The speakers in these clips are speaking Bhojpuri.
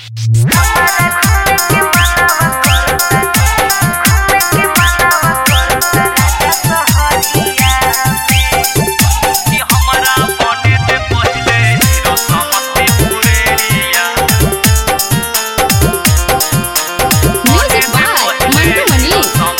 Music by Mandu Mani.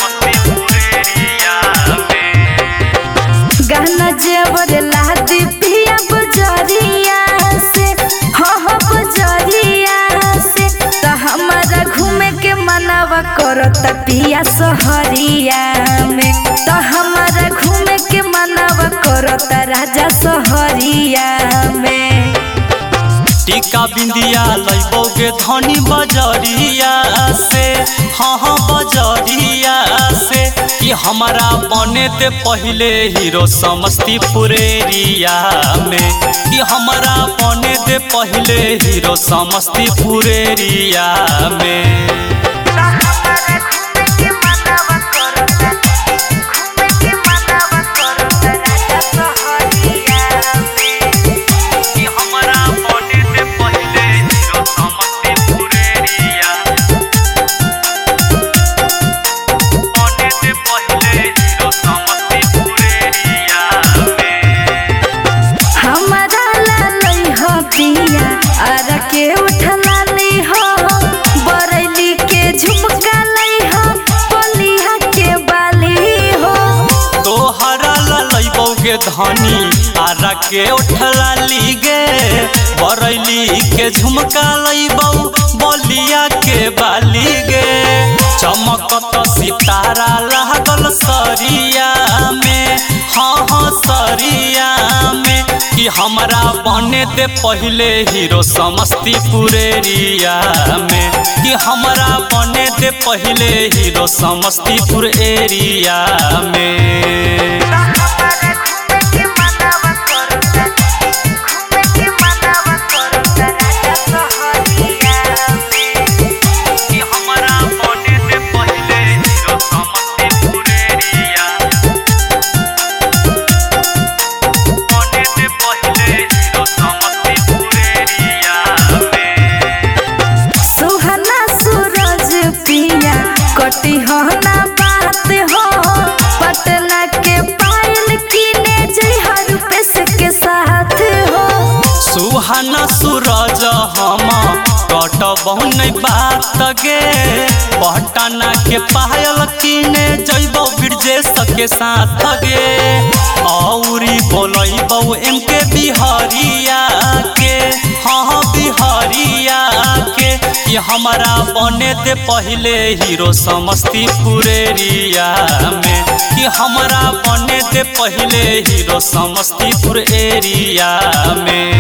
गहना जेवर लादी पिया बजरिया से हो हो बजरिया से त हमारा घूमे के मनवा करत पिया सहरिया में त हमारा घूमे के मनवा करत राजा सहरिया में टीका बिंदिया लैबोगे धनी बजरिया से हाँ हाँ बजरिया से कि हमारा बने ते पहले हीरो समस्तीपुर एरिया में कि हमारा बने ते पहले हीरो समस्तीपुर एरिया में कि हमारा बने ते पहले हीरो समस्तीपुर एरिया बने ते पहले हीरो समस्तीपुर एरिया में हमारा लालई हो पिया आरा के उठला ली हो बरैली के झुमका लई हो बलिया के बाली हो तोहरा ललैबौगे धनी आरा के उठला लीगे बरैली के झुमका लैबौ बलिया के बाली गे चमकत सितारा लागल सरिया में हाँ हाँ सरिया में कि हमरा बने ते पहले हीरो समस्तीपुर एरिया में कि हमरा बने ते पहले हीरो समस्तीपुर एरिया में कि हमरा बने ते पहले हीरो समस्तीपुर एरिया बने ते पहले हीरो समस्तीपुर एरिया में सुहना सूरज पिया कटी हो ना बात हो पटना के पायल किने जई रुपेश के साथ हो सुहाना सूरज हम कटबहु नहीं बात गे पटना के पायल किने जैबौ ब्रजेश के साथ गे औरी बोलैबौ एम के बिहारिया के हाँ बिहारिया के कि हमारा बने दे पहले हीरो समस्तीपुर एरिया में कि हमारा बने दे पहले हीरो समस्तीपुर एरिया में